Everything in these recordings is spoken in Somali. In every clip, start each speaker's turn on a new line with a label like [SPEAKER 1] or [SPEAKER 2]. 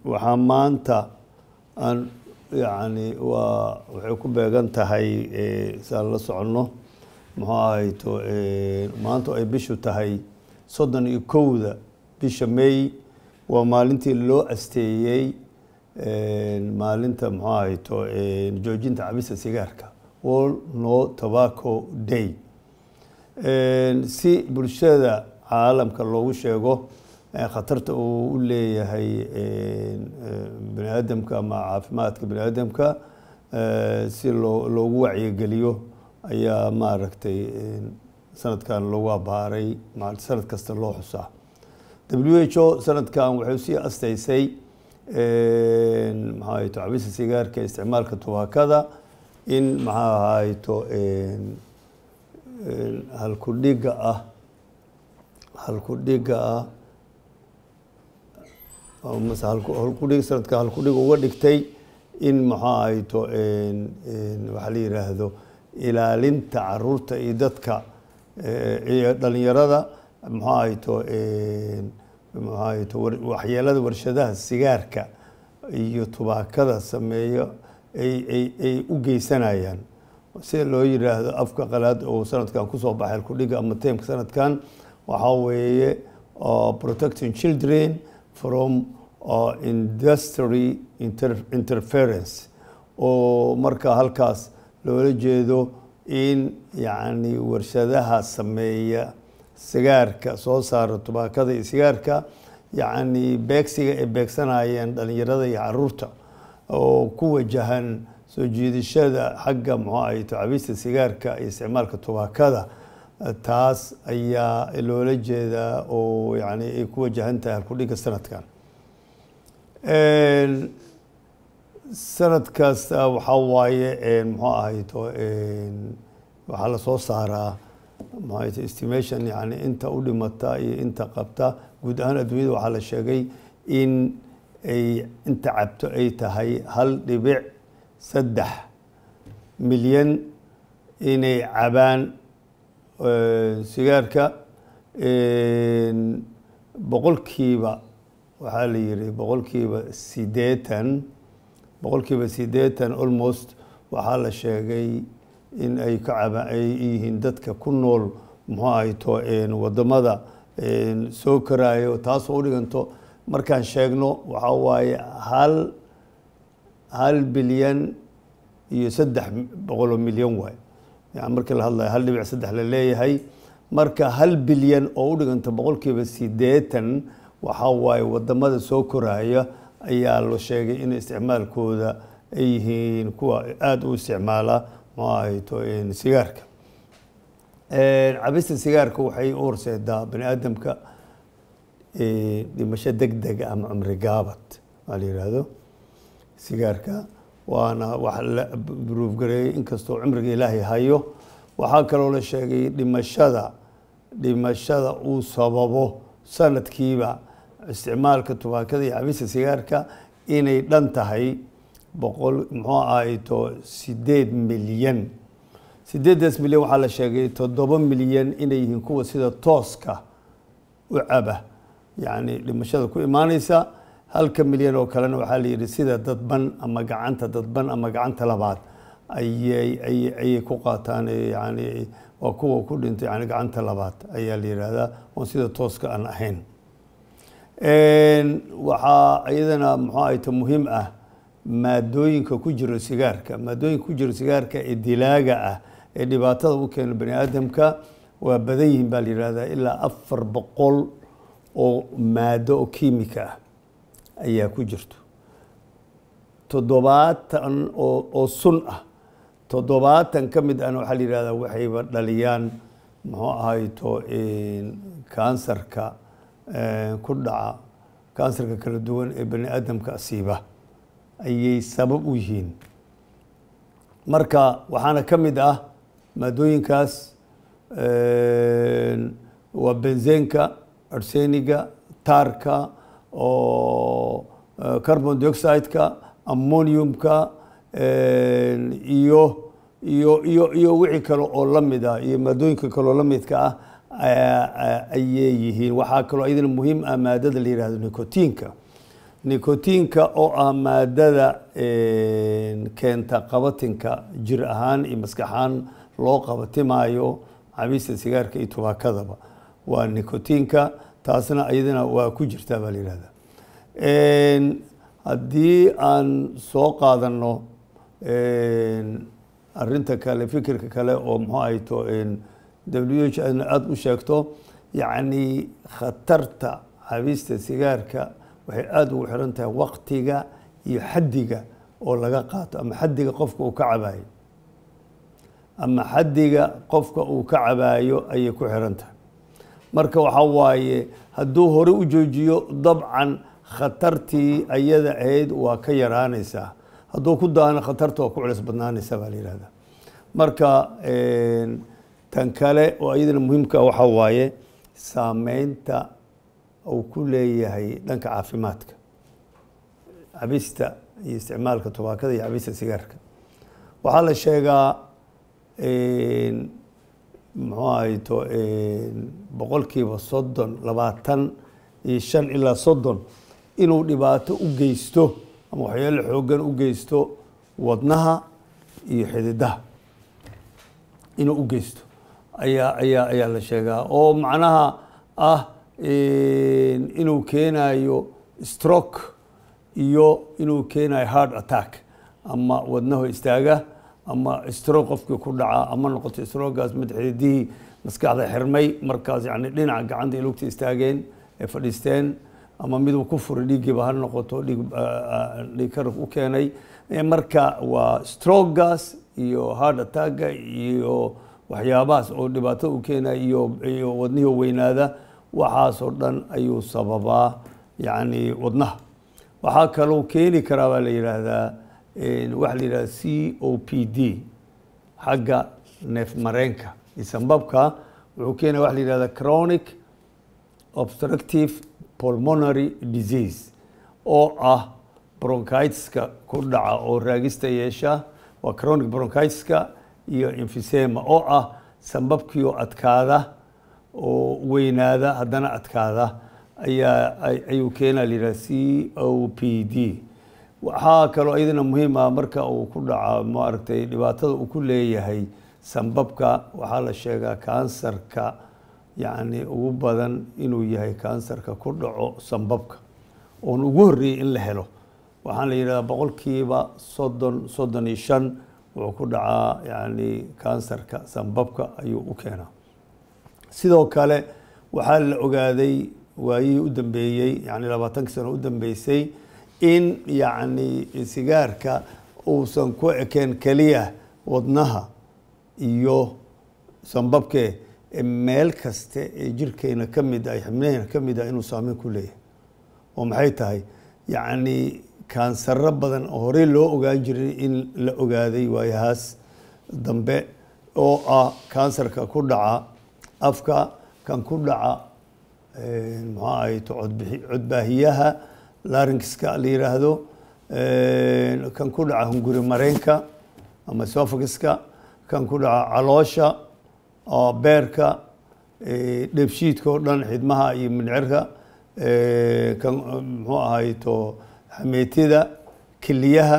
[SPEAKER 1] waxaa maanta aan yani waa waxay ku beegan tahay saan la soconno muxuu ahayto maanta ay bishu tahay soddon iyo kowda bisha may waa maalintii loo asteeyey maalinta muxuu ahayto joojinta cabista sigaarka world no tobacco day si bulshada caalamka loogu sheego khatarta uu u leeyahay bani aadamka ama caafimaadka bani aadamka si loo loogu wacyigeliyo ayaa maaragtay sanadkan loogu abaaray sanad kasta loo xusaa w h o sanadkan waxay sii asteysay maxaa ahayto cabista sigaarka isticmaalka tubaakada in maxaa ahayto halkudhiga ah halkudhiga ah mase halkudhig sanadka halkudhig uga dhigtay in maxaa ahayto waxaa la yiraahdo ilaalinta caruurta iyo dadka iyo dhalinyarada maxaa ahayto maxaa ahayto waxyeelada warshadaha sigaarka iyo tubaakada sameeyo ay ay ay u geysanayaan sida loo yiraahdo afka qalaad oo sanadkan kusoo baxay halkudhiga ama teemka sanadkan waxaa weeye protecting children from industry interference oo marka halkaas loola jeedo in yacni warshadaha sameeya sigaarka soo saara tubaakada iyo sigaarka yacni beegsiga ay beegsanayeen dhalinyarada iyo caruurta oo ku wajahan soo jiidashada xagga muxuu ahayto cabista sigaarka iyo isticmaalka tubaakada taas ayaa loola jeedaa oo yani ay ku wajahan tahay halkudhiga sanadkan sanad kasta waxaa waaye muxuu ahayto waxaa lasoo saaraa muxuu ahayto estimation yani inta u dhimata iyo inta qabta guud ahaan adduunyada waxaa la sheegay in ay inta cabto ay tahay hal dhibic saddex milyan inay cabaan sigaarka boqolkiiba waxaa la yiri boqolkiiba sideetan boqolkiiba sideetan almost waxaa la sheegay in ay ka caba ay yihiin dadka ku nool muxuu ahayto wadamada soo karaayo taasoo u dhiganto markaan sheegno waxaa waaye hal hal bilyan iyo saddex boqoloo milyan waay yani markii la hadlayo hal dhibic saddex la leeyahay marka hal bilyan oo u dhiganta boqolkiiba sideetan waxaa waaye wadamada soo koraaya ayaa la sheegay in isticmaalkooda ay yihiin kuwa aada u isticmaala muxuu ahayto sigaarka cabista sigaarka waxay u horseedaa bani aadamka dhimasho deg dega ama cumri gaabad maa la yihahdo sigaarka waana wax la bruufgareeyey inkastoo cumriga ilaahay hayo waxaa kaloo la sheegay dhimashada dhimashada uu sababo sanadkiiba isticmaalka tubaakada iyo cabista sigaarka inay dhan tahay boqol muxuu ahayto sideed milyan sideedaas milyan waxaa la sheegay toddoba milyan inay yihiin kuwa sida tooska u caba yacni dhimashada ku imaaneysa halka milyan oo kalena waxaa la yidhi sida dadban ama gacanta dadban ama gacanta labaad ayay ay ayay ku qaataan yani waa kuwa ku dhintay yani gacanta labaad ayaa la yidhaahdaa oon sida tooska aan ahayn waxaa iyadana muxuu ahayto muhiim ah maadooyinka ku jiro sigaarka maadooyinka ku jiro sigaarka ee dilaaga ah ee dhibaatada u keeno bani aadamka waa badan yihiin baa la yihahdaa ilaa afar boqol oo maado oo kiimika ah ayaa ku jirto toddobaatan oo oo sun ah toddobaatan ka mid ahna waxaa la yihahdaa waxayba dhaliyaan muxuu ahayto kansarka ku dhaca kansarka kala duwan ee bani aadamka asiiba ayay sabab u yihiin marka waxaana ka mid ah maadooyinkaas waa benzeenka arseniga taarka oo carbon dioxide-ka ammoniumka iyo iyo iyo iyo wixii kale oo la mid ah iyo maadooyinka kale oo la midka ah ayay yihiin waxaa kaloo iyadana muhiim ah maadada la yihahdo nicotiinka nicotiinka oo ah maadada keenta qabatinka jir ahaan iyo maskax ahaan loo qabatimaayo cabista sigaarka iyo tubaakadaba waa nicotiinka taasna iyadana waa ku jirtaa baa la yihahda haddii aan soo qaadano arinta kale fikirka kale oo muxuu ahayto w h adna aada u sheegto yacni khatarta cabista sigaarka waxay aada ugu xiran tahay waktiga iyo xaddiga oo laga qaato ama xaddiga qofka uu ka cabaayo ama xaddiga qofka uu ka cabaayo ayay ku xiran tahay marka waxaa waaye hadduu hore u joojiyo dabcan khatartii ayada ahayd waa ka yaraanaysaa hadduu ku daana khatarta waa ku culis badnaanaysa baa la yihahda marka tan kale oo iyadana muhiimka waxaa waaye saameynta uu ku leeyahay dhanka caafimaadka cabista iyo isticmaalka tubaakada iyo cabista sigaarka waxaa la sheegaa muxuu ahayto boqolkiiba soddon labaatan iyo shan ilaa soddon inuu dhibaato u geysto ama waxyaalo xoogan u geysto wadnaha iyo xididaha inuu u geysto ayaa ayaa ayaa la sheegaa oo macnaha ah inuu keenayo stroke iyo inuu keenayo heart attack ama wadnaho istaaga ama stroke qofkii ku dhaca ama noqoto strogaas mid xididihii maskaxda xirmay markaas yani dhinaca gacanta lugta istaageen ee fadhiisteen ama miduu ku furay dhiiggiiba ha noqoto dhiig dhiig karab u keenay marka waa strogaas iyo heart attacka iyo waxyaabahaas oo dhibaato u keenaya iyo iyo wadnihii weynaada waxaasoo dhan ayuu sababaa yacni wadnaha waxaa kaloo keeni karaa baa la yidhaahdaa waxa la yidhahda c o p d xagga neef mareenka iyo sambabka wuxuu keenaya waxa la yidhahda chronic obstructive pulmonary disease oo ah bronchitiska ku dhaca oo raagista yeesha waa chronic bronchitiska iyo emphysema oo ah sambabkii oo adkaada oo weynaada haddana adkaada ayaa ayuu keenaa la yidhaha c o p d waxaa kaloo iyadana muhiim ah marka uu ku dhaca maaragtay dhibaatada uu ku leeyahay sambabka waxaa la sheegaa kansarka yacni ugu badan inuu yahay kansarka ku dhaco sambabka oon ugu horreeyey in la helo waxaan la yidhahdaa boqolkiiba soddon soddon iyo shan wuxuu ku dhacaa yacni kansarka sambabka ayuu u keenaa sidoo kale waxaa la ogaaday waayihii u dambeeyey yani labaatankii sano u dambeysay in yacni sigaarka uusan ku ekeen keliya wadnaha iyo sambabke meel kaste ee jirkeena ka mid ah xibnaheena ka mid ah inuu saameyn ku leeyahay oo maxay tahay yacni kaansaro badan oo horey loo ogaan jiray in la ogaaday waayahaas dambe oo ah kansarka ku dhaca afka kan ku dhaca muxuu ahayto codbixi codbaahiyaha laringiska la yiraahdo kan ku dhaca hunguri mareenka ama sophagiska kan ku dhaca caloosha beerka dheebshiidka oo dhan xidmaha iyo mindhicirka kan muxuu ahayto xameetida keliyaha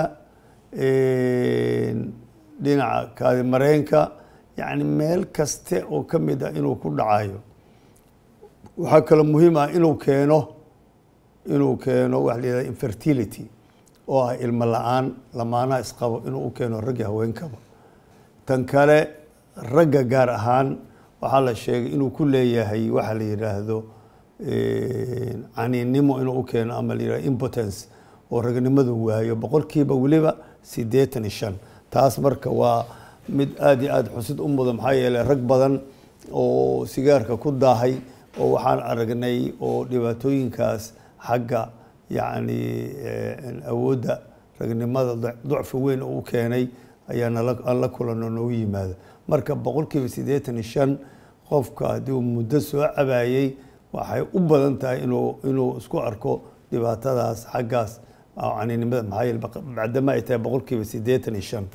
[SPEAKER 1] dhinaca kaadi mareenka yacni meel kaste oo ka mid ah inuu ku dhacayo waxaa kaloo muhiim ah inuu keeno inuu keeno waxa la yihahda infertility oo ah ilmo la-aan lamaanaha isqabo inuu u keeno raggi haweenkaba tan kale ragga gaar ahaan waxaa la sheegay inuu ku leeyahay waxa la yidhaahdo caniinnimo inuu u keeno ama la yihahdo impotence oo ragnimadu waayo boqolkiiba weliba siddeetan iyo shan taas marka waa mid aada iyo aada xusid u mudan maxaa yeeley rag badan oo sigaarka ku daahay oo waxaan aragnay oo dhibaatooyinkaas xagga yacni awoodda ragnimada ducfi weyn oo u keenay ayaa nala aan la kulanoo noogu yimaado marka boqolkiiba siddeetan iyo shan qofka haddii uu muddo soo cabaayey waxay u badan tahay inuu inuu isku arko dhibaatadaas xaggaas caninimada maxaa yeele bacdama ay tahay boqolkiiba siddeetan iyo shan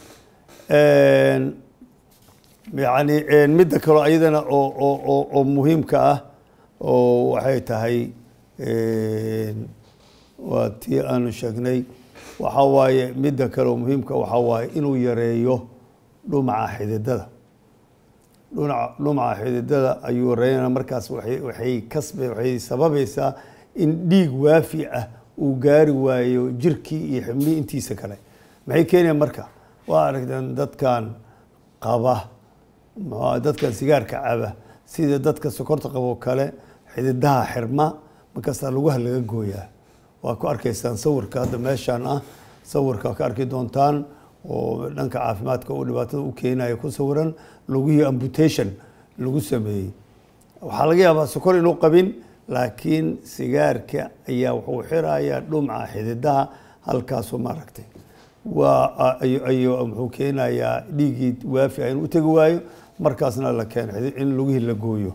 [SPEAKER 1] yani midda kaloo ayadana oo oo oo oo muhiimka ah oo waxay tahay waa tii aanu sheegnay waxaa waaye midda kale oo muhiimka waxaa waaye inuu yareeyo dhumaca xididada dhunaca dhumaca xididada ayuu yareynaya markaas waay waxay kasbe waxay sababaysaa in dhiig waafi ah uu gaari waayo jirkii iyo xibnihii intiisa kale maxay keenaya marka waa aragteen dadkan qaba mxua dadkan sigaarka caba sida dadka sokorta qabo kale xididaha xirma markaasaa lugaha laga gooyaa waa ku arkaysaan sawirka hadda meeshaan ah sawirka ka arki doontaan oo dhanka caafimaadka uu dhibaatada u keenaya ku sawiran lugihii amputation lagu sameeyey waxaa laga yaabaa sokor inuu qabin laakiin sigaarka ayaa wuxuu xirayaa dhumca xididaha halkaasoo maaragtay waa ayuu muxuu keenayaa dhiiggii waafi ah inuu utegi waayo markaasna la keeno in lugihii la gooyo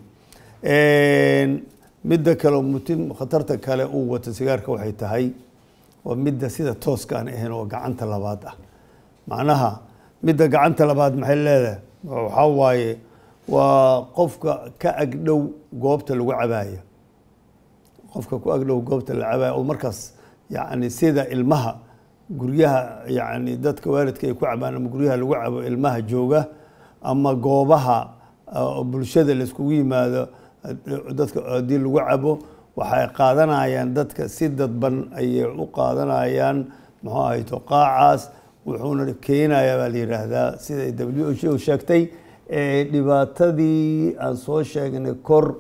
[SPEAKER 1] midda kale mutim khatarta kale uu wato sigaarka waxay tahay waa midda sida tooska aan ahayn oo gacanta labaad ah macnaha midda gacanta labaad maxay leedahay waxaa waaye waa qofka ka agdhow goobta lagu cabaayo qofka ku agdhow goobta la cabaayo oo markaas yacni sida ilmaha guryaha yacni dadka waalidka ay ku cabaan ama guryaha lagu cabo ilmaha jooga ama goobaha bulshada laiskugu yimaado dadka haddii lagu cabo waxay qaadanayaan dadka si dadban ayay u qaadanayaan muxuu ahayto qaacaas wuxuuna keenayaa baa la yidhaahdaa siday w h o sheegtay dhibaatadii aan soo sheegnay kor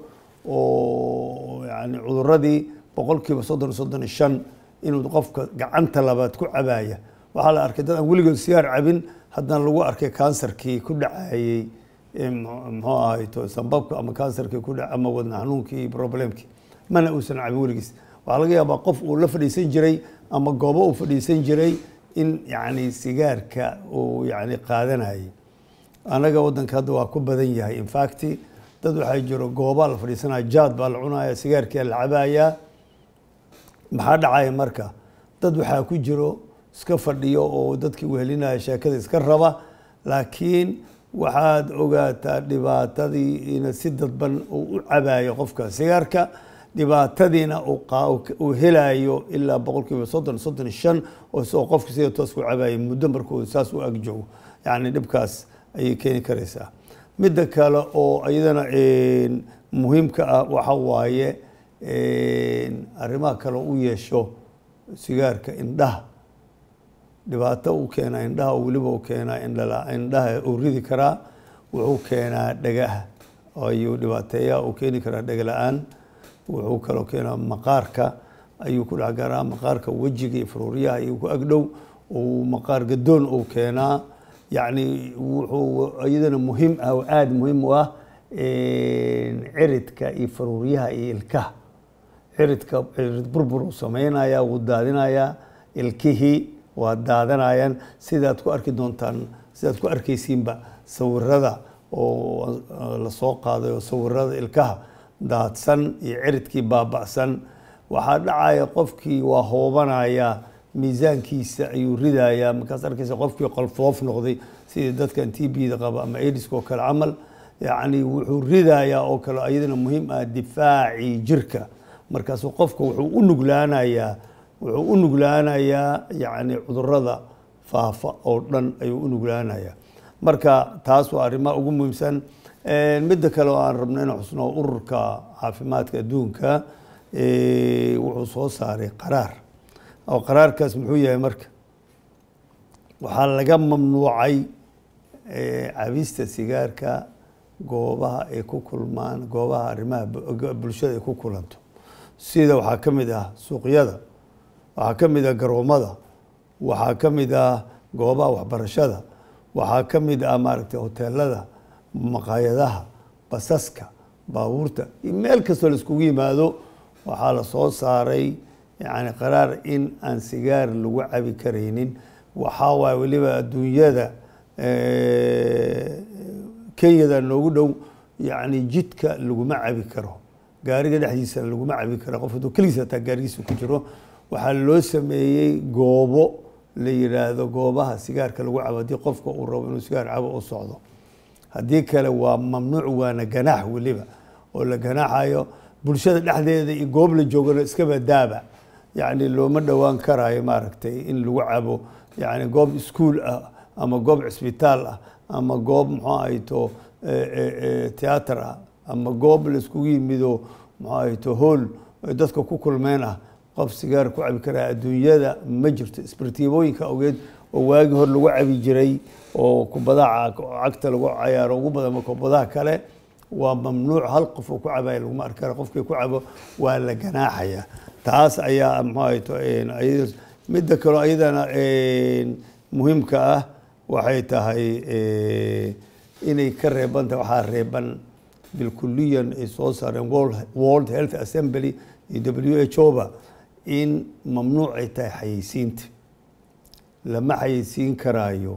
[SPEAKER 1] oo yani cuduradii boqol kiiba soddon soddon iyo shan inuu qofka gacanta labaad ku cabaya waxaa la arkay dad aan weligood sigaar cabin haddana lagu arkay kansarkii ku dhacayey muxuu ahayto sambabka ama kansarkii ku dhac ama wadna xanuunkii problemkii mana uusan cabin weligiis waxaa laga yaabaa qof uu la fadhiisan jiray ama goobo uu fadhiisan jiray in yani sigaarka uu yani qaadanayay anaga waddanka hadda waa ku badan yahay infacti dad waxaa jiro goobaa la fadhiisanaya jaad baa la cunaya sigaarkia la cabayaa maxaa dhacaya marka dad waxaa ku jiro iska fadhiyo oo dadkii wehelinaya sheekada iska raba laakiin waxaad ogaataa dhibaatadii ina si dadban uu u cabayo qofka sigaarka dhibaatadiina uu helayo ilaa boqol kiiba soddon soddon iyo shan oo isagoo qofka sida toos ku cabayo muddo markuu saas u agjoogo yacni dhibkaas ayay keeni karaysaa midda kale oo iyadana muhiimka ah waxa waaye arrimaha kale u yeesho sigaarka indhaha dhibaato uu keenaa indhaha weliba u keenaa indhaha uu ridi karaa wuxuu keenaa dhagaha ayuu dhibaateeyaa uu keeni karaa dhega la-aan wuxuu kaloo keenaa maqaarka ayuu ku dhex garaa maqaarka wejiga iyo faruuryaha ayuu ku agdhow uu maqaar gadoon uu keenaa yacni wuxuu iyadana muhiim ah oo aada muhiim u ah ciridka iyo faruuryaha iyo ilkaha ciridka cirid burbur uu sameynaya wuu daadinayaa ilkihii waa daadanayaan sidaad ku arki doontaan sidaad ku arkaysiinba sawirada oo lasoo qaaday oo sawirada ilkaha daadsan iyo ciridkii baaba'san waxaa dhacaya qofkii waa hoobanaya miisaankiisa ayuu ridayaa markaas arkaysa qofkii qolfoof noqday sidii dadkan t b da qaba ama aidiska oo kale camal yacni wuxuu ridayaa oo kale iyadana muhiim ah difaacii jirka markaasu qofka wuxuu u nuglaanayaa wuxuu u nuglaanayaa yacni cudurada faafa oo dhan ayuu u nuglaanayaa marka taas waa arrimaha ugu muhiimsan midda kale oo aan rabno inaan xusno ururka caafimaadka adduunka wuxuu soo saaray qaraar oo qaraarkaas muxuu yahay marka waxaa laga mamnuucay cabista sigaarka goobaha ay ku kulmaan goobaha arrimaha bulshada ay ku kulanto sida waxaa ka mid ah suuqyada waxaa ka mid ah garoomada waxaa ka mid ah goobaha waxbarashada waxaa ka mid ah maaragtay hoteelada maqaayadaha basaska baabuurta iyo meel kastoo la iskugu yimaado waxaa la soo saaray yani qaraar in aan sigaar lagu cabi karaynin waxaa waay weliba adduunyada kenyada noogu dhow yani jidka laguma cabi karo gaariga dhexdiisa laguma cabi karo qof hadduu keligiis hataa gaarigiisa ku jiro waxaa loo sameeyey goobo la yiraahdo goobaha sigaarka lagu cabo haddii qofka uu rabo inuu sigaar cabo u socdo haddii kale waa mamnuuc waana ganaax weliba oo la ganaaxayo bulshada dhexdeeda iyo goob la joogana iskaba daaba yacni looma dhowaan karaayo maaragtay in lagu cabo yacni goob iskuol ah ama goob cisbitaal ah ama goob muxuu ahayto theater ah ama goob laiskugu yimido muxuu ahayto hool dadka ku kulmeen ah qof sigaar ku cabi karaa adduunyada ma jirto isbartiibooyinka ogeed oo waagii hor lagu cabi jiray oo kubadaha cagta lagu cayaaro ugu badan ma kubadaha kale waa mamnuuc hal qof oo ku cabaya laguma arki kara qofkii ku cabo waa la ganaaxaya taas ayaa muxuu ahayto midda kaleo ayadana muhiimka ah waxay tahay inay ka reeban tahay waxaa reeban bilkuliyan ay soo saareen world health assembly iyo w h o ba in mamnuuc ay tahay xayeysiinta lama xayeysiin karaayo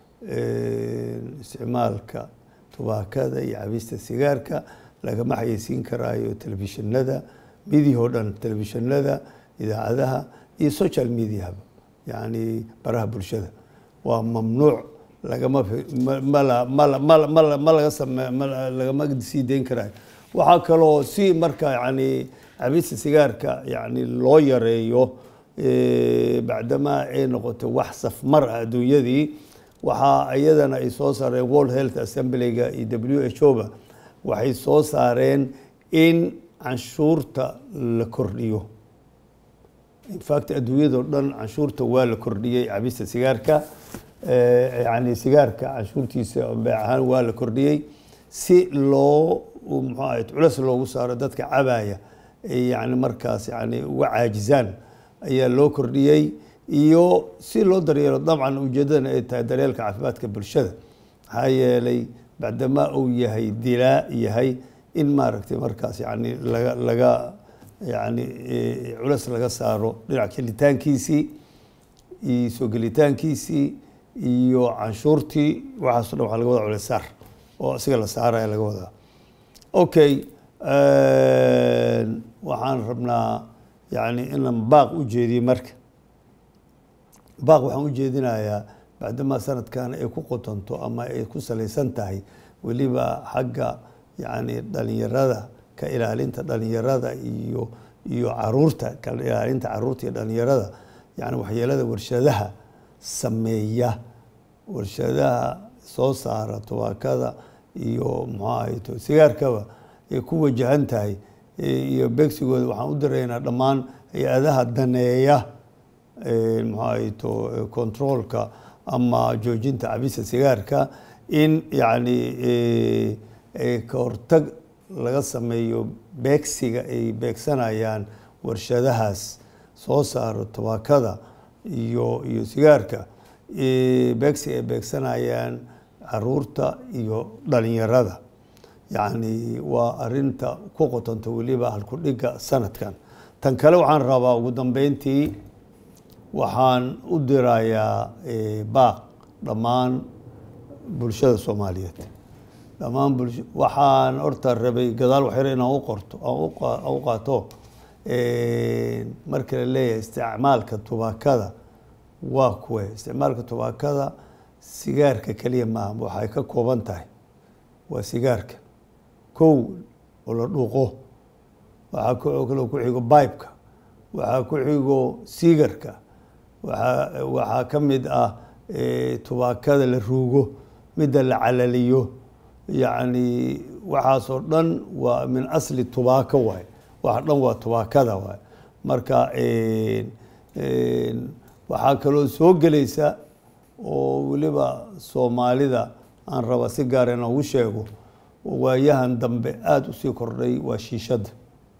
[SPEAKER 1] isticmaalka tubaakada iyo cabista sigaarka lagama xayeysiin karaayo telefishinada midiya oo dhan telefishinada idaacadaha iyo social mediahaba yacni baraha bulshada waa mamnuuc lagama ma laga same lagama sii dayn karaayo waxaa kaloo si marka yani cabista sigaarka yani loo yareeyo bacdamaa ay noqoto wax safmar ah adduunyadii waxaa iyadana ay soo saareen world health assemblyga iyo w h o ba waxay soo saareen in canshuurta la kordhiyo infact adduunyadao dhan canshuurta waa la kordhiyey cabista sigaarka yani sigaarka canshuurtiisa beec ahaan waa la kordhiyey si loo muxuu ahay culas loogu saaro dadka cabaya yani markaas yani uga caajizaan ayaa loo kordhiyey iyo si loo daryeelo dabcan ujeedadana ay tahay daryeelka caafimaadka bulshada maxaa yeelay bacdamaa uu yahay dilaa yahay in maaragtay markaas yani laga laga yani culas laga saaro dhinac kelitaankiisii iyo soo gelitaankiisii iyo canshuurtii waxaaso dhan waa laga wadaa culesaar oo isaga la saaraya laga wadaa okay waxaan rabnaa yani inaan baaq u jeediyo marka baaq waxaan u jeedinayaa bacdamaa sanadkan ay ku qotonto ama ay ku salaysan tahay weliba xagga yani dhalinyarada ka ilaalinta dhalinyarada iyo iyo caruurta ka ilaalinta caruurta iyo dhalinyarada yani waxyeelada warshadaha sameeya warshadaha soo saara tubaakada iyo muxuu ahayto sigaarkaba ay ku wajahan tahay iyo beegsigooda waxaan u diraynaa dhammaan hay-adaha daneeya muxuu ahayto controolka ama joojinta cabisa sigaarka in yacni ka hortag laga sameeyo beegsiga ay beegsanayaan warshadahaas soo saaro tubaakada iyo iyo sigaarka beegsiga ay beegsanayaan caruurta iyo dhalinyarada yacni waa arinta ku qotonta weliba halkudhiga sanadkan tan kale waxaan rabaa ugu dambeyntii waxaan u dirayaa baaq dhammaan bulshada soomaaliyeed dhammaan bulsha waxaan horta rabay gadaal waxyar inaan u qorto aan u qaato marka la leeyahay isticmaalka tubaakada waa kuwe isticmaalka tubaakada sigaarka keliya maaha waxay ka kooban tahay waa sigaarka kow oo la dhuuqo waxaa kaloo ku xigo bibeka waxaa ku xigo sigarka waaa waxaa ka mid ah tubaakada la ruugo midda la calaliyo yacni waxaasoo dhan waa min asli tubaako waay waxa dhan waa tubaakada waay marka waxaa kaloo soo gelaysa oo weliba soomaalida aan raba si gaar inaan ugu sheego waayahan dambe aada usii kordhay waa shiishadda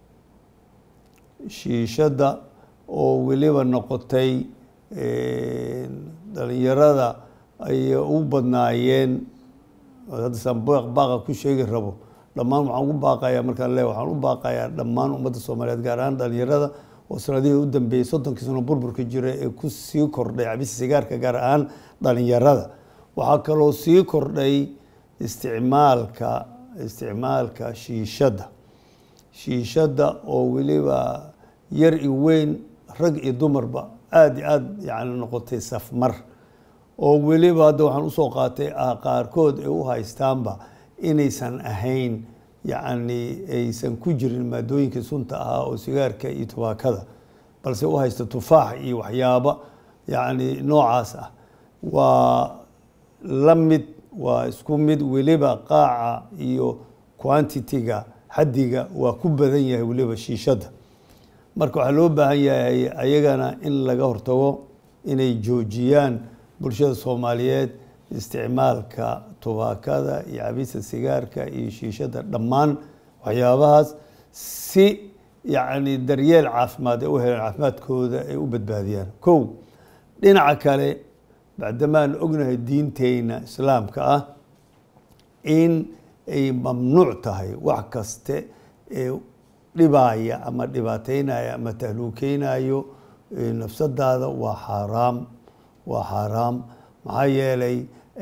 [SPEAKER 1] shiishadda oo weliba noqotay dhalinyarada ay u badnaayeen haddasaan baaqa ku sheegi rabo dhammaan waxaan ugu baaqayaa markaan le waxaan u baaqayaa dhammaan ummadda soomaaliyeed gaar ahaan dhalinyarada oo sanadihii u dambeeyey soddonkii sano burburka jira ee ku sii kordhay cabisa sigaarka gaar ahaan dhalinyarada waxaa kaloo sii kordhay isticmaalka isticmaalka shiishadda shiishadda oo weliba yar iyo weyn rag iyo dumarba aada iyo aada yani noqotay safmar oo weliba hadda waxaan usoo qaatay qaarkood ay u haystaanba inaysan ahayn yacni aysan ku jirin maadooyinkii sunta ahaa oo sigaarka iyo tubaakada balse u haysta tufaax iyo waxyaabo yacni noocaas ah waa la mid waa isku mid weliba qaaca iyo quantity-ga xaddiga waa ku badan yahay weliba shiishadda marka waxaa loo baahan yahay ayagana in laga hortago inay joojiyaan bulshada soomaaliyeed isticmaalka tubaakada iyo cabista sigaarka iyo shiishadda dhammaan waxyaabahaas si yacni daryeel caafimaad ay u helaan caafimaadkooda ay u badbaadiyaan kow dhinaca kale bacdamaan ognahay diinteyna islaamka ah in ay mamnuuc tahay wax kaste ee dhibaaya ama dhibaateynaya ama tahluukeynayo nafsadaada waa xaaraam waa xaaraam maxaa yeelay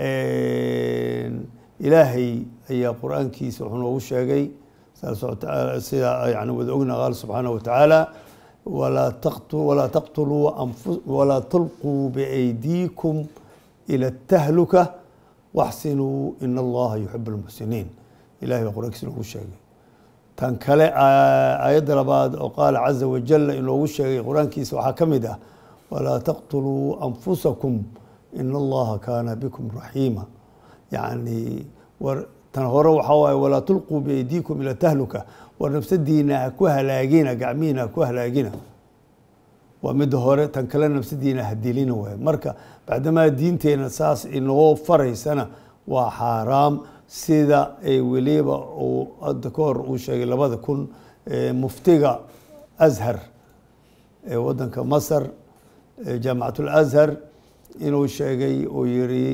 [SPEAKER 1] ilaahay ayaa qur-aankiisa wuxuu noogu sheegay sida yani wada ogna qaal subxaanaه wa tacaala walaa taqtuluu walaa tulquu biaydiikum ila اtahluka waxsinuu in allaha yuxib اlmuxsiniin ilahay baa qur-aankiisa noogu sheegay tan kale aayadda labaad oo qaala caza wajal inoogu sheegay qur-aankiisa waxaa ka mid ah walaa taqtuluu anfusakum in allaha kaana bikum raxiima yacni war tan hore waxaa waaye walaa tulquu biaydiikum ila tahluka war nafsadiina ha ku halaagina gacmihiina ha ku halaagina waa midda hore tan kale nafsadiina ha dilina waaye marka bacdamaa diinteena saas inoo faraysana waa xaaraam sida ay weliba uu hadda ka hor uu sheegay labada kun muftiga ashar ee wadanka masar jaamacat اlashar inuu sheegay uu yiri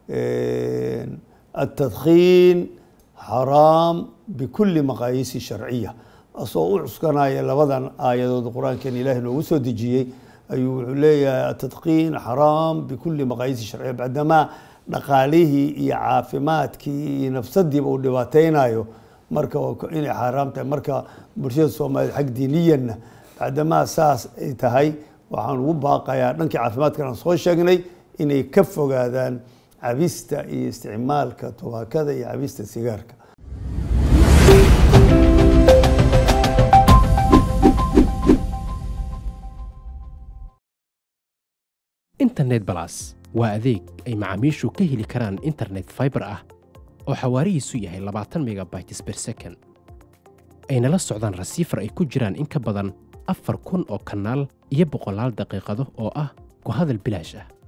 [SPEAKER 1] التdkين xaraam bkuli maqaayiisi sharciya asoo u cuskanaya labadan aayadood qur-aankan ilahi noogu soo dejiyey ayuu wuxuu leeyahay atadkiin xaraam bikuli maqaayiisi sharciya bacdamaa dhaqaalihii iyo caafimaadkii iyo nafsadiiba uu dhibaateynayo marka inay xaaraam tahay marka bulshada soomaaliyed xag diiniyanna bacdamaa saas ay tahay waxaan ugu baaqayaa dhankii caafimaadkan aan soo sheegnay inay ka fogaadaan cabista iyo isticmaalka tubaakada iyo cabista sigaarka
[SPEAKER 2] internet balas waa adeeg ay macaamiishu ka heli karaan internet faibar ah oo xawaarihiisu yahay labaatan megabytes ber second ayna la socdaan rasiifar ay ku jiraan in ka badan afar kun oo kanaal iyo boqolaal daqiiqado oo ah ku hadal bilaash ah